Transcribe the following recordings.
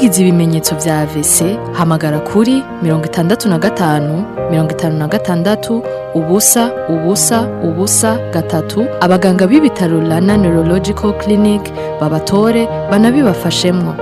Ugize ibimenyetso vya AVC hamagara kuri mirongo itandatu na gatanu mirongo itanu na gatandatu ubusa ubusa ubusa gatatu abaganga b'ibitaro Rana Neurological Clinic babatore banabibafashemwo.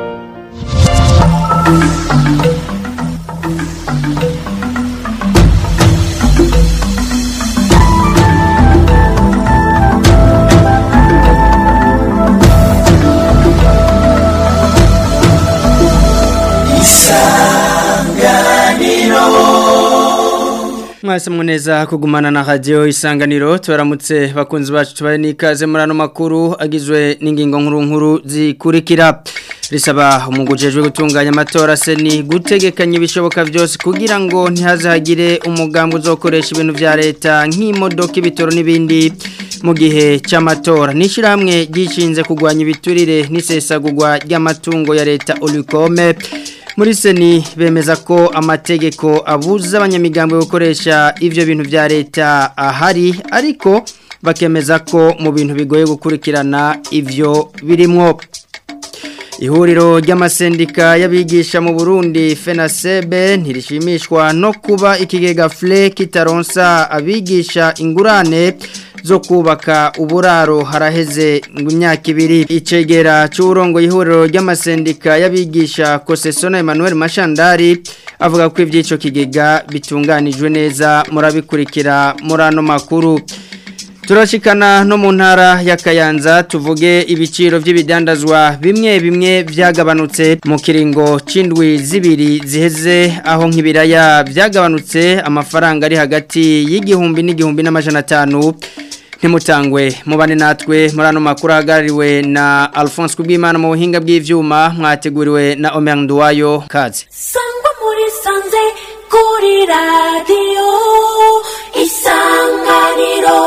Mwese muneza kugumana na radio isanganiro tubaramutse bakunzi bacu tubare nikaze muri ano makuru agizwe n'ingingo nkuru nkuru zikurikira risaba umugujejwe gutunganya amatora seni gutegekanya ibishoboka byose kugira ngo ntihazagire umugambi uzokoresha ibintu vya leta nk'imodoka ibitoro n'ibindi mu gihe cy'amatora n'ishyirahamwe ryishinze kurwanya ibiturire n'isesagurwa ry'amatungo ya leta Olukome muri seni bemeza ko amategeko abuza abanyamigambi gukoresha ivyo bintu vya leta ahari ariko bakemeza ko mu bintu bigoye gukurikirana ivyo birimwo ihuriro ry'amasendika y'abigisha mu Burundi FENASEBE ntirishimishwa no kuba ikigega FLE kitaronsa abigisha ingurane zo kubaka uburaro haraheze imyaka ibiri icegera cy'urongo ihuriro ry'amasendika y'abigisha Kosesona Emmanuel Mashandari avuga ko ivy'ico kigega bitunganijwe neza murabikurikira muri ano makuru Turashikana no mu ntara ya Kayanza tuvuge ibiciro by'ibidandazwa bimwe bimwe byagabanutse mu kiringo c'indwi zibiri ziheze aho nk'ibiraya byagabanutse amafaranga ari hagati y'igihumbi n'igihumbi n'amajana atanu ntimutangwe mubane natwe muri ano makuru ahagarariwe na Alphonse Kubwimana mu buhinga bw'ivyuma mwateguriwe na Omer Nduwayo kaze Sangwa muri sanze kuri radio isanganiro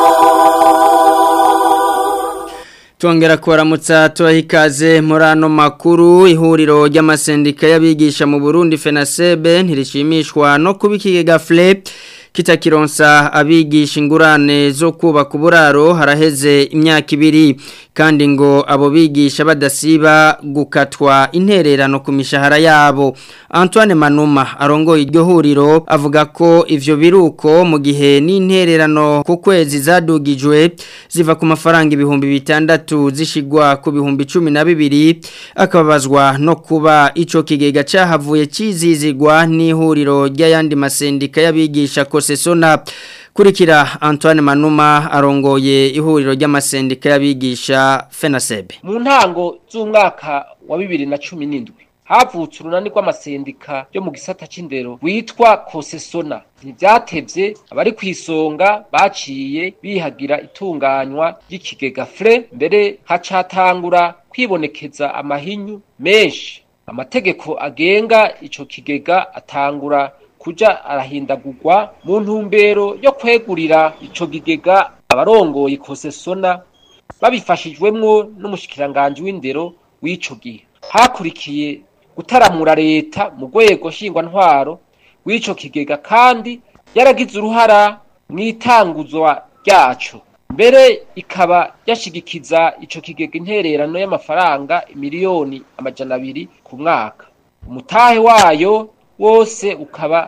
Tuongera kuwaramutsa tuwahikaze murano makuru ihuriro ry'amasendika y'abigisha mu Burundi FENASEBE ntirishimishwa no kubikigega FLE kitakironsa abigisha ingurane zo kubaka uburaro haraheze imyaka ibiri kandi ngo abo bigisha badasiba gukatwa intererano ku mishahara yabo Antoine Manuma arongoye iryo huriro avuga ko ivyo biruko mu gihe n'intererano ku kwezi zadugijwe ziva ku mafaranga ibihumbi bitandatu zishigwa ku bihumbi cumi na bibiri akababazwa no kuba ico kigega cahavuye cizizigwa n'ihuriro ry'ayandi masendika y'abigisha kosesona kurikira Antoine Manuma arongoye ihuriro ry'amasendika y'abigisha FENASEBE mu ntango z'umwaka wa bibiri na cumi n'indwi havutse urunani rw'amasendika yo mu gisata c'indero witwa kosesona ntivyatevye abari kw'isonga baciye bihagira itunganywa ry'ikigega fre mbere hacatangura kwibonekeza amahinyu menshi amategeko agenga ico kigega atangura kuja arahindagurwa mu ntumbero yo kwegurira ico kigega abarongoye kosesona babifashijwemwo n'umushikiranganji w'indero w'ico gihe hakurikiye gutaramura leta mu rwego nshingwantwaro w'ico kigega kandi yaragize uruhara mu itanguzwa ryaco mbere ikaba yashigikiza ico kigega intererano y'amafaranga miliyoni amajana abiri ku mwaka umutahe wayo wose ukaba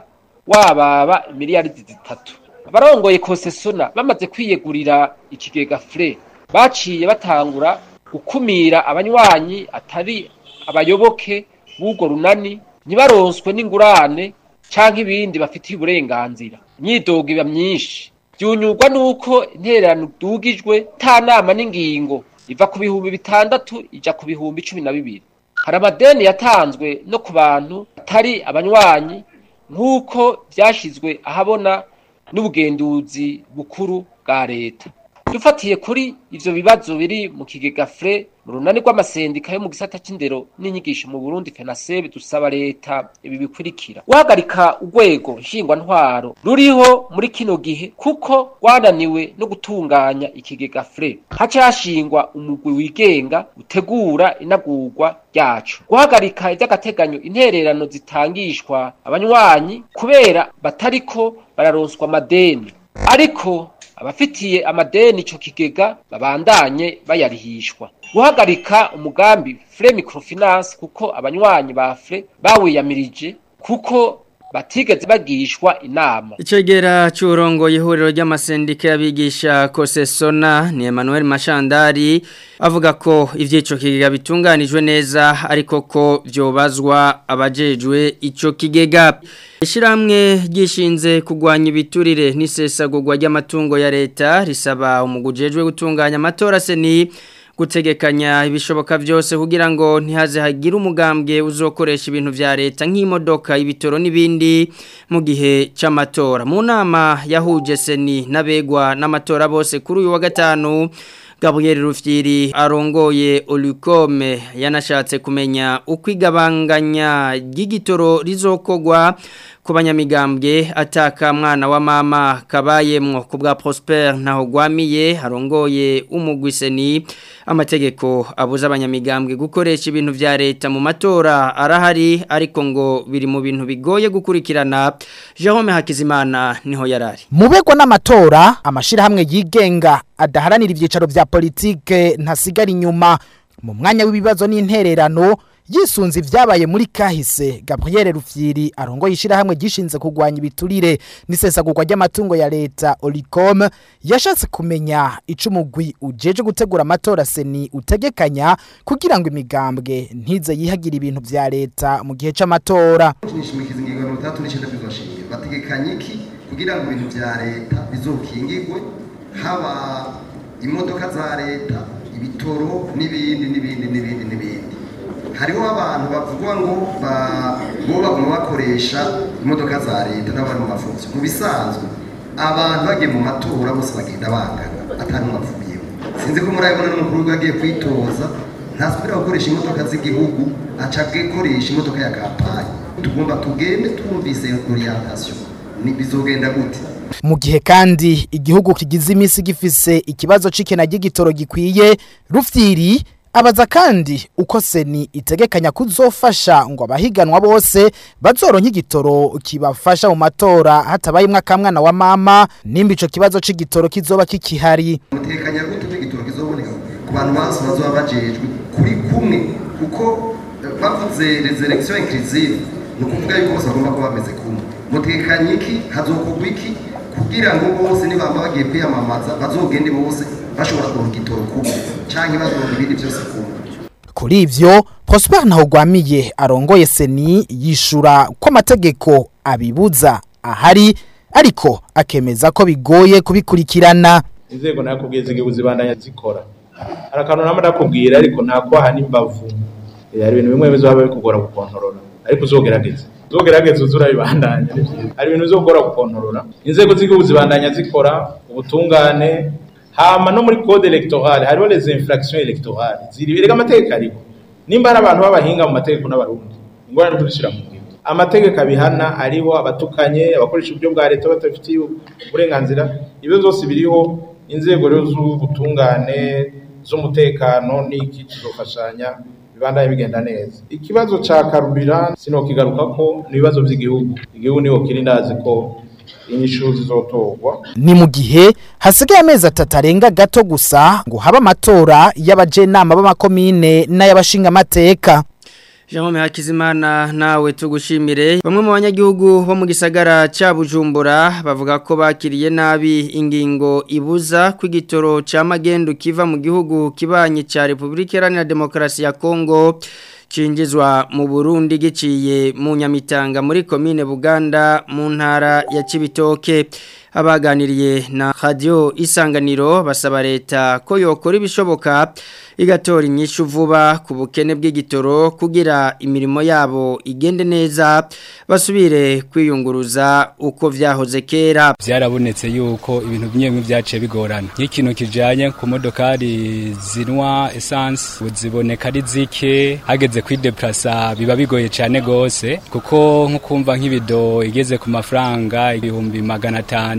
wababa miliyaridi zitatu abarongoye kosesona bamaze kwiyegurira ikigega fre baciye batangura gukumira abanywanyi atari abayoboke b'urwo runani ntibaronswe n'ingurane canke ibindi bafitiye uburenganzira imyidogo iba myinshi byunyurwa n'uko intererano dugijwe ta nama n'ingingo iva ku bihumbi bitandatu ija ku bihumbi cumi na bibiri hari amadeni yatanzwe no ku bantu atari abanywanyi nk'uko vyashizwe ahabona n'ubugenduzi bukuru bwa leta dufatiye kuri ivyo bibazo biri mu kigega fre mu runani rw'amasendika yo mu gisata c'indero n'inyigisho mu Burundi FENASEB dusaba leta ibi bikurikira guhagarika urwego nshingwantwaro ruriho muri kino gihe kuko rwananiwe no gutunganya ikigega fre haca hashingwa umugwi wigenga utegura inagurwa ryacu guhagarika ivy'agateganyo intererano zitangishwa abanywanyi kubera batariko bararonswa amadeni ariko abafitiye amadeni ico kigega babandanye bayarihishwa guhagarika umugambi fre microfinance kuko abanywanyi ba fre bawiyamirije kuko batigeze bagishwa inama Icegera c'urongo ihuriro ry'amasendika y'abigisha Kosesona ni Emmanuel Mashandari avuga ko ivyico kigega bitunganijwe neza ariko ko vyobazwa abajejwe ico kigega Ishiramwe gishinze kugwanya ibiturire n'isesagurwa ry'amatungo ya leta risaba umugujejwe gutunganya amatora seni gutegekanya ibishoboka byose kugira ngo ntihaze hagire umugambwe uzokoresha ibintu vya leta nk'imodoka ibitoro n'ibindi mu gihe c'amatora mu nama yahuje seni n'abegwa n'amatora bose kuri uyu wa gatanu Gabriel Rufyiri arongoye Olukome yanashatse kumenya uko igabanganya ry'igitoro rizokogwa ku banyamigambwe ataka mwana wa mama kabayemwo ku bwa Prosper ntaho gwamiye arongoye umugwiseni amategeko abuza abanyamigambwe gukoresha ibintu vya leta mu matora arahari ariko ngo biri mu bintu bigoye gukurikirana Jerome Hakizimana niho yarari mubegwa n'amatora amashirahamwe yigenga adaharanira ivyicaro vya politike ntasigara inyuma mu mwanya w'ibibazo n'intererano yisunze ivyabaye muri kahise Gabriel Rufyiri arongo yishirahamwe gishinze kugwanya ibiturire n'isesagurwa ry'amatungo ya leta Olicom yashatse kumenya ico umugwi ujeje gutegura amatora seni utegekanya kugira ngo imigambwe ntize yihagira ibintu vya leta mu gihe c'amatora nishimikiza ingingo mirongo itandatu n'icyenda bizoshingira bategekanye iki kugira ngo ibintu vya leta bizokingirwe haba imodoka za leta ibitoro n'ibindi n'ibindi n'ibindi n'ibindi hariho abantu bavugwa ngo bo baguma bakoresha imodoka za leta n'abari mu mafunzo mu bisanzwe abantu bagiye mu matora bose bagenda bangana atari umwavuyemo sinzi ko murabibona n'umukuru w'igihugu agiye kwitoza ntasubira gukoresha imodoka z'igihugu aca akoresha imodoka ya kampani tugomba tugende twumvise orientation ni bizogenda gute mu gihe kandi igihugu kigize iminsi gifise ikibazo c'ikena ry'igitoro gikwiye rufyiri abaza kandi uko seni itegekanya kuzofasha ngo abahiganwa bose bazoronka igitoro kibafasha mu matora hatabayemwo akamwana wa mama nimba ico kibazo c'igitoro kizoba kikihari mutekanya gute ko igitoro kizoboneka ku bantu bose bazoba bajejwe kuri kumwe kuko bavuze les élections inclusive ni ukuvuga yuko bose bagomba kuba bameze kumwe mutekanya iki hazokorwa iki kugira ngo bose nibamba bagiye kwiyamamaza bazogende bose bashobora kuronka igitoro kumwe canke bazoronka ibindi byose kumwe kuri ivyo Prosper Ntahogwamiye arongoye seni yishura ko amategeko abibuza ahari ariko akemeza ko bigoye kubikurikirana inzego nakubwiye zigiye zibandanya zikora hari akantu nama nakubwira ariko ntakwaha n'imbavu hari ibintu bimwe bizoba bikugora gukontorora ariko uzogerageza uzogerageza uzura bibandanya hari ibintu bizogora gukontorora inzego z'igihugu zibandanya zikora ubutungane hama no muri code electorale hariho les infractions electorale ziri birega amategeko ariko nimba ari abantu b'abahinga mu mategeko n'abarundi ingorane tuzishyira mu ngiro amategeko abihana ariho abatukanye abakoresha uburyo bwa leta batabifitiye uburenganzira ibyo byose biriho inzego rero z'ubutungane z'umutekano n'iki kizofashanya bibandanye bigenda neza ikibazo ca karubira sinokigaruka ko n'ibibazo by'igihugu igihugu niho kiri ndazi ko inyishu zizotorwa ni mu gihe hasigaye amezi atatu arenga gato gusa ngo habe amatora y'abajenama b'amakomine n'ay'abashinga amateka Jerome Hakizimana nawe tugushimire bamwe mu banyagihugu bo mu gisagara ca Bujumbura bavuga ko bakiriye nabi ingingo ibuza kw'igitoro ca magendu kiva mu gihugu kibanye ca Republika Iharanira Demokarasi ya Kongo cinjizwa mu Burundi giciye mu Nyamitanga muri commune Buganda mu ntara ya Cibitoke abaganiriye na radio isanganiro basaba leta ko yokora ibishoboka igatora inyishu vuba ku bukene bw'igitoro kugira imirimo yabo igende neza basubire kwiyunguruza uko vyahoze kera byarabonetse yuko ibintu bimwe byaciye bigorana nk'ikintu kijanye ku modokari zinwa essence ziboneka ari zike hageze kwideplasa biba bigoye cyane gose kuko nko kumva nk'ibido igeze ku mafaranga ibihumbi magana atanu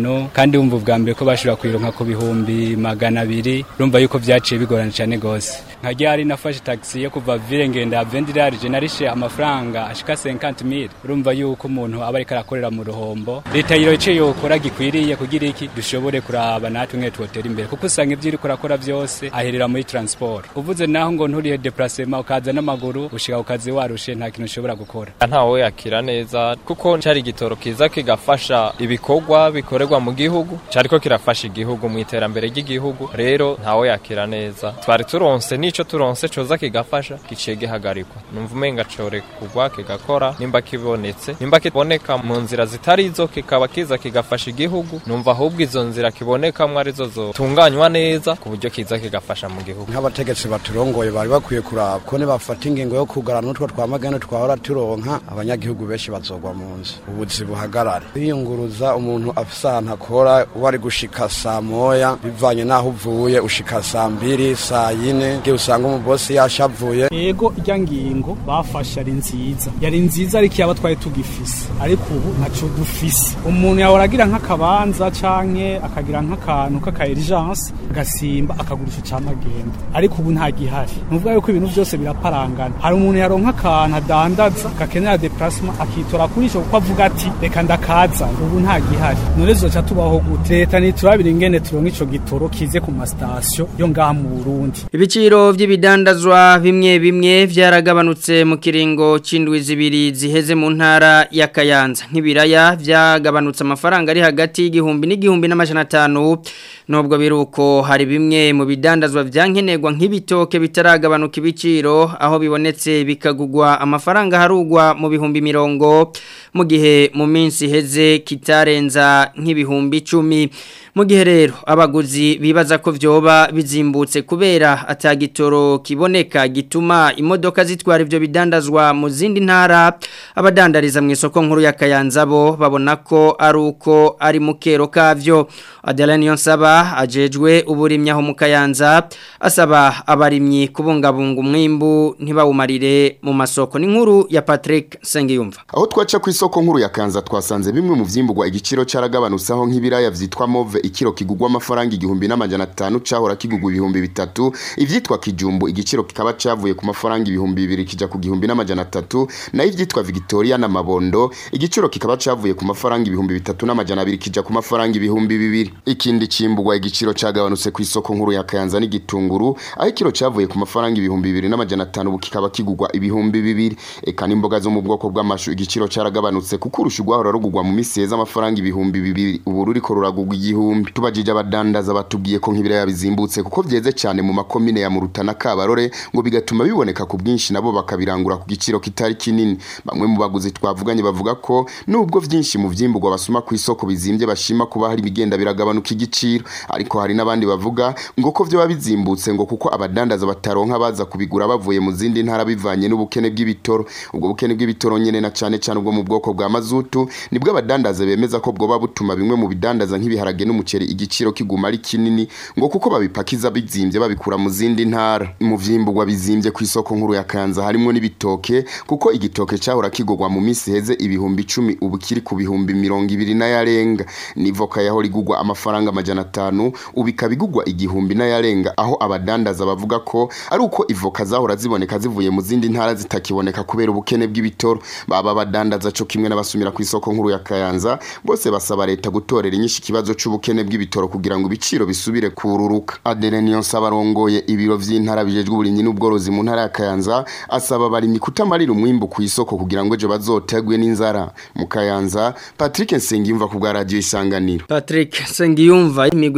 atanu kandi wumva ubwa mbere ko bashobora kuyironka ku bihumbi magana abiri urumva yuko vyaciye bigorana cane gose nka ryari nafashe taxi yo kuva ville ngenda vendirari je narishe amafaranga ashika 50000 urumva yuko umuntu aba ariko arakorera mu ruhombo leta yiro ice yokora gikwiriye kugira iki dushobore kuraba natwe mwe twotera imbere kuko usanga ivyo uriko urakora vyose aherera muri transport uvuze naho ngo nturihe déplacement ukaza n'amaguru ushika ukazi warushe nta kintu ushobora gukora ntawe yakira neza kuko cari igitoro kiza kigafasha ibikorwa bikorerwa mu gihugu cariko kirafasha igihugu mu iterambere ry'igihugu rero ntawe yakira neza twari turonse nico turonse coza kigafasha giciye gihagarikwa numva umenga core kugwa kigakora nimba kibonetse nimba kiboneka mu nzira zitari izo kikaba kiza kigafasha igihugu numva ahubwo izo nzira kibonekamwo arizo zotunganywa neza ku buryo kiza kigafasha mu gihugu nk'abategetsi baturongoye bari bakwiye kuraba ko nibafata ingingo yo kugara n'utwo twamagane twahora turonka abanyagihugu benshi bazogwa mu nzu ubuzi buhagarare kwiyunguruza umuntu afise ahantu akora wari gushika saa moya bivanye n'aho uvuye ushika saa mbiri saa yine ngiye usanga umubosi yashavuye yego irya ngingo bafashe ari nziza yari nziza ariko yaba twari tugifise ariko ubu ntaco dufise umuntu yahora agira nk'akabanza canke akagira nk'akantu k'aka urgence agasimba akagurisha camagenda ariko ubu nta gihari nuvuga yuko ibintu vyose biraparangana hari umuntu yaronka akantu adandaza gakenera déplacement akitora kuri ico kuko avuga ati reka ndakaza ubu nta gihari none zoca tubaho gute leta niturabira ingene turonka ico gitoro kize ku masitasiyo yo ngaha mu Burundi Ibiciro vy'ibidandazwa bimwe bimwe vyaragabanutse mu kiringo c'indwi zibiri ziheze mu ntara ya Kayanza nk'ibiraya vyagabanutse amafaranga ari hagati y'igihumbi n'igihumbi n'amajana atanu nubwo biruko hari bimwe mu bidandazwa vyankenerwa nk'ibitoke bitaragabanuka ibiciro aho bibonetse bikagugwa amafaranga harugwa mu bihumbi mirongo mu gihe mu minsi iheze kitarenza nk'ibihumbi icumi mu gihe rero abaguzi bibaza ko vyoba bizimbutse kubera atagitoro kiboneka gituma imodoka zitwara ivyo bidandazwa mu zindi ntara abadandariza mu isoko nkuru ya Kayanza bo babona ko ari uko ari mukero kavyo Adeline Yonsaba ajejwe uburimyi aho mu Kayanza asaba abarimyi kubungabunga umwimbu ntibawumarire mu masoko ni nkuru ya Patrick Sengiyumva aho twaca ku isoko nkuru ya Kanza twasanze bimwe mu vyimburwa igiciro caragabanutseho nk'ibiraya vyitwa move ikiro kigugwa amafaranga igihumbi n'amajana atanu cahora kigugwa ibihumbi bitatu ivyitwa kijumbu igiciro kikaba cavuye ku mafaranga ibihumbi bibiri kija ku gihumbi n'amajana atatu nayo ivyitwa Victoria na Mabondo igiciro kikaba cavuye ku mafaranga ibihumbi bitatu n'amajana abiri kija ku mafaranga ibihumbi bibiri ikindi cimburwa igiciro cagabanutse ku isoko nkuru ya Kayanza n'igitunguru aho ikiro cavuye ku mafaranga ibihumbi bibiri n'amajana atanu ubu kikaba kigugwa ibihumbi bibiri eka n'imboga zo mu bwoko bw'amashu igiciro caragabanutse kuko urusha rwahora rugugwa mu misi heza amafaranga ibihumbi bibiri ubu ruriko ruragugwa igihumbi tubajije abadandaza batubwiye ko nk'ibiraya bizimbutse kuko vyeze cyane mu makomine ya Muruta na Kabarore ngo bigatuma biboneka ku bwinshi nabo bakabirangura ku giciro kitari kinini bamwe mu baguzi twavuganye bavuga ko nubwo vyinshi mu vyimburwa basuma ku isoko bizimbye bashima kuba hari bigenda biragabanuka igiciro ariko hari n'abandi bavuga ngo ko vyo bizimbutse ngo kuko abadandaza bataronka baza kubigura bavuye mu zindi ntara bivanye n'ubukene bw'ibitoro ubwo bukene bw'ibitoro nyene na cane cane ubwo mu bwoko bwa mazutu nibwo abadandaza bemeza ko bwoba butuma bimwe mu bidandaza nk'ibiharage n'umuceri igiciro kiguma ari kinini ngo kuko babipakiza bizimbye babikura mu zindi ntara mu vyimburwa bizimbye ku isoko nkuru ya Kanza harimo n'ibitoke kuko igitoke cyahora kigogwa mu misi heze ibihumbi 10 ubu kiri ku bihumbi 200 n'ayarenga nivoka yahora igugwa amafaranga amajana atanu ubu ikabigugwa igihumbi n'ayarenga aho abadandaza bavuga ko ari uko ivoka zahora ziboneka zivuye mu zindi ntara zitakiboneka kubera ubukene bw'ibitoro baba badandaza co kimwe n'abasumira ku isoko nkuru ya Kayanza bose basaba leta gutorera inyinshi ikibazo c'ubukene bw'ibitoro kugira ngo ibiciro bisubire kururuka Adeline Yonsaba arongoye ibiro vy'intara bijejwe uburimyi n'ubworozi mu ntara ya Kayanza asaba abarimyi kutamarira umwimbu ku isoko kugira ngo ejo bazotegwe n'inzara mu Kayanza Patrick Nsengiyumva ku bwa radio isanganiro Patrick Sengiyumva imigwi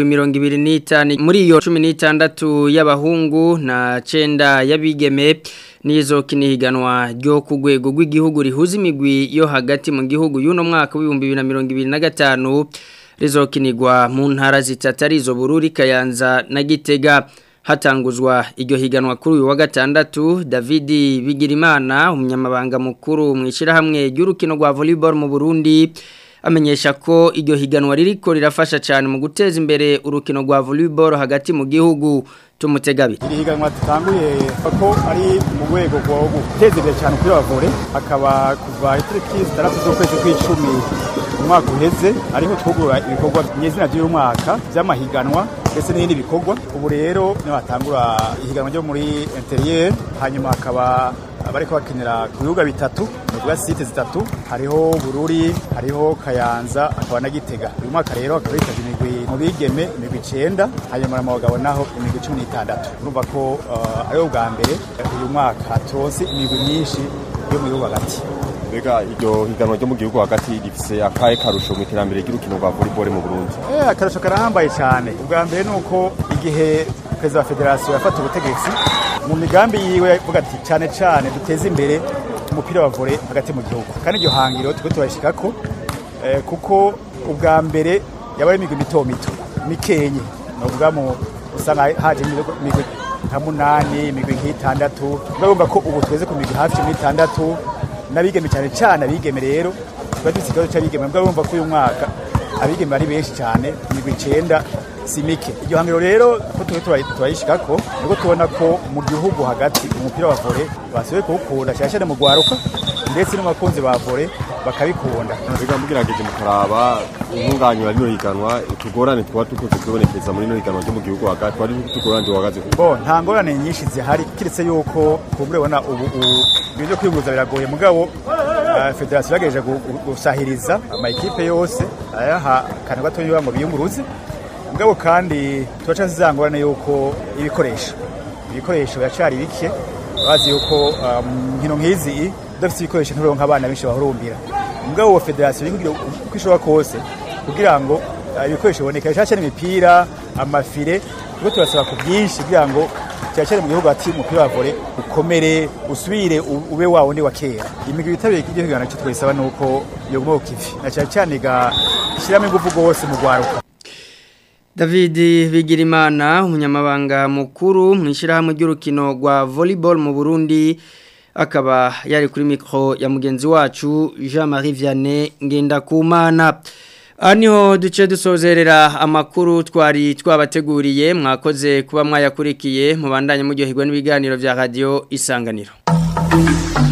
25 muri iyo 16 y'abahungu na 9 y'abigeme nizo kinihiganwa ryo ku rwego rw'igihugu rihuza imigwi yo hagati mu gihugu y'uno mwaka w'ibihumbi bibiri na mirongo ibiri na gatanu rizokinirwa mu ntara zitatu arizo bururi kayanza na gitega hatanguzwa iryo higanwa kuri uyu wa gatandatu David Bigirimana umunyamabanga mukuru mu ishyirahamwe ry'urukino rwa volleyball mu Burundi amenyesha ko iryo higanwa ririko rirafasha cyane mu guteza imbere urukino rwa volleyball hagati mu gihugu tumutegabi iri higanwa dutanguye ko ari mu rwego rwo guteza imbere cyane kuri abavore akaba kuva itariki zitandatu z'ukwezi kw'icumi umwaka uheze ariho twugura ibikorwa nyezina by'uyu mwaka by'amahiganwa ndetse n'ibindi bikorwa ubu rero niho hatangura ihiganwa ryo muri interieur hanyuma hakaba abariko bakinira ku bibuga bitatu bivuga site zitatu hariho bururi hariho kayanza hakaba na gitega uyu mwaka rero hakaba hitavye imigwi mu bigeme imigwi icenda hanyuma mu bagabo naho imigwi cumi n'itandatu urumva ko uh, ariho bwa mbere uyu mwaka turonse imigwi myinshi yo mu gihugu hagati mbega iryo higanwa ryo mu gihugu hagati rifise akahe karusho mu iterambere ry'urukino rwa volleyball mu Burundi eh akarusho karahambaye cyane ubwa mbere nuko igihe perezida wa federasiyo yafata ubutegetsi mu migambi yiwe yavuga ati cyane cyane duteze imbere umupira wa volley hagati mu gihugu kandi iryo hangiro twe turashikako eh, kuko ubwa mbere yabaye imigwi mito mito mikenye novuga mu usanga haje imigwi nka munani imigwi nk'itandatu urumva ko ubu tweze ku migwi hafi cumi n'itandatu n'abigeme cyane cyane abigeme rero tuba dufite ikibazo cy'abigeme mbwa urumva ko uyu mwaka abigeme ari benshi cyane imigwi icenda si mike iryo hangiro rero ko tuba turayishikako niko tubona ko mu gihugu hagati umupira wa volley basubiye kuwukunda cyane cyane mu rwaruka ndetse n'abakunzi ba volley bakabikunda mbega mugerageje mukaraba intunganywa rino higanwa utugorane twaba tukunze kubonekeza muri rino higanwa ryo mu gihugu hagati twari utugorane duhagaze bo nta ngorane nyinshi zihari kiretse yuko kumbure bona ubu ibintu byo kwiyunguza biragoye mugabo uh, federasiyo yagejeje gusahiriza amakipe yose ayaha akantu gatoya ngo biyunguruze mugabo kandi turaca zizangorane yuko ibikoresho ibikoresho biracari bike bazi yuko nkino um, nk'izi udafite ibikoresho nturonka abana benshi bahurumbira mugabo wa federasiyo kugira uko ishobora kose kugira ngo ibikoresho biboneka cyane cyane imipira amafire kuko turasaba ku byinshi kugira ngo cyane cyane mu gihugu hati umupira wa volley ukomere usubire ube wa wundi wa kera imigwi yitabiriye iryo higanwa cyo twayisaba nuko yoguma ku kivi na cyane cyane igashyiramo ingufu rwose mu rwaruka David Bigirimana umunyamabanga mukuru mu ishyirahamwe ry'urukino rwa volleyball mu Burundi akaba yari kuri mikro ya mugenzi wacu Jean-Marie Vianney Ngendakumana Aniho duce dusozerera amakuru twari twabateguriye mwakoze kuba mwayakurikiye mu bandanye mu gihe n'ibiganiro vya radio isanganiro